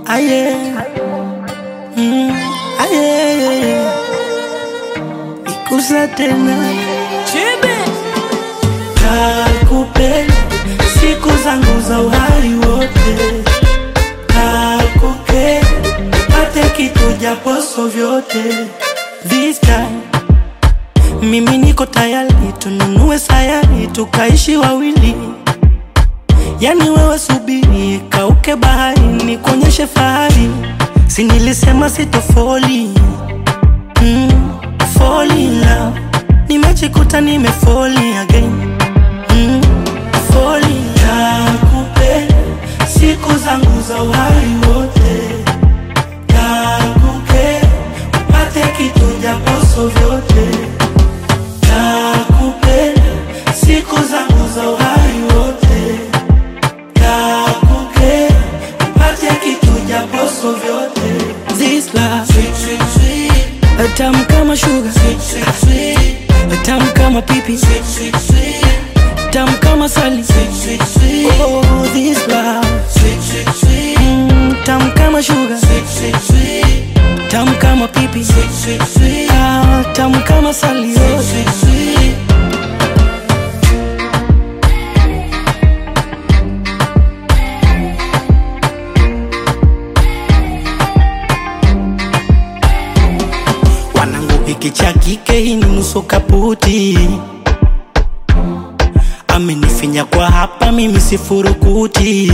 aye, mm, aye, ikusa tena kakupenda siku zangu za uhai wote, kakupenda pate kitu japoso vyote. This time mimi niko tayari, tununue sayari tukaishi wawili. Yani wewe subiri, kauke bahari, nikuonyeshe fahari. Si nilisema sitofoli mm, fall in love. Nimejikuta nimefoli again mm, fall in love. Nakupenda siku zangu za uhai wote, nakupenda upate kitu japoso vyote, nakupenda siku zangu za uhai wote, nakupenda upate kitu japoso vyote. This love sweet, sweet, sweet. Tamu kama sugar sweet, sweet, sweet. Tamu kama pipi sweet, sweet, sweet. Tamu kama sali sweet, sweet, sweet. Oh, this love sweet, sweet, sweet. Mm, tamu kama sugar sweet, sweet, sweet. Tamu kama pipi sweet, sweet, sweet. Ah, tamu kama sali sweet, sweet, sweet. Wanangu hiki cha kike hii ni nusu kaputi, amenifinya kwa hapa, mimi sifurukuti.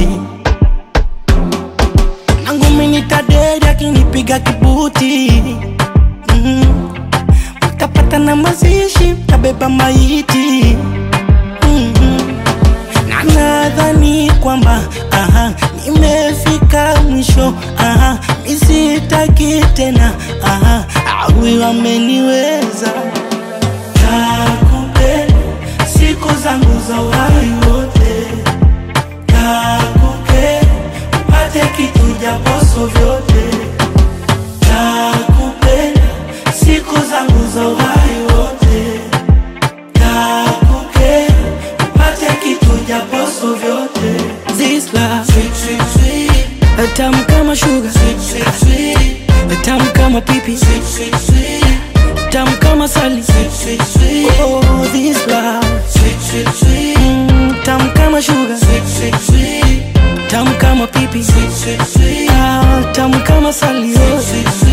Nangu mini taderi akinipiga kibuti mm. Mtapata na mazishi, mtabeba maiti mm na nadhani kwamba aha, nimefika mwisho aha, misitaki tena aha, awi wameniweza. Nakupenda siku zangu za uhai wote, nakupenda upate kitu japoso vyote, nakupenda siku zangu za uhai wote nakupenda upate kitu japoso vyote. This love sweet, sweet, sweet. Tamu kama sugar sweet, sweet, sweet. Tamu kama pipi sweet, sweet, sweet. Tamu kama sali sweet, sweet, sweet. Oh, this love sweet, sweet, sweet. Mm, tamu kama sugar sweet, sweet, sweet. Tamu kama pipi sweet, sweet, sweet. Ah, tamu kama sali sweet, sweet, sweet.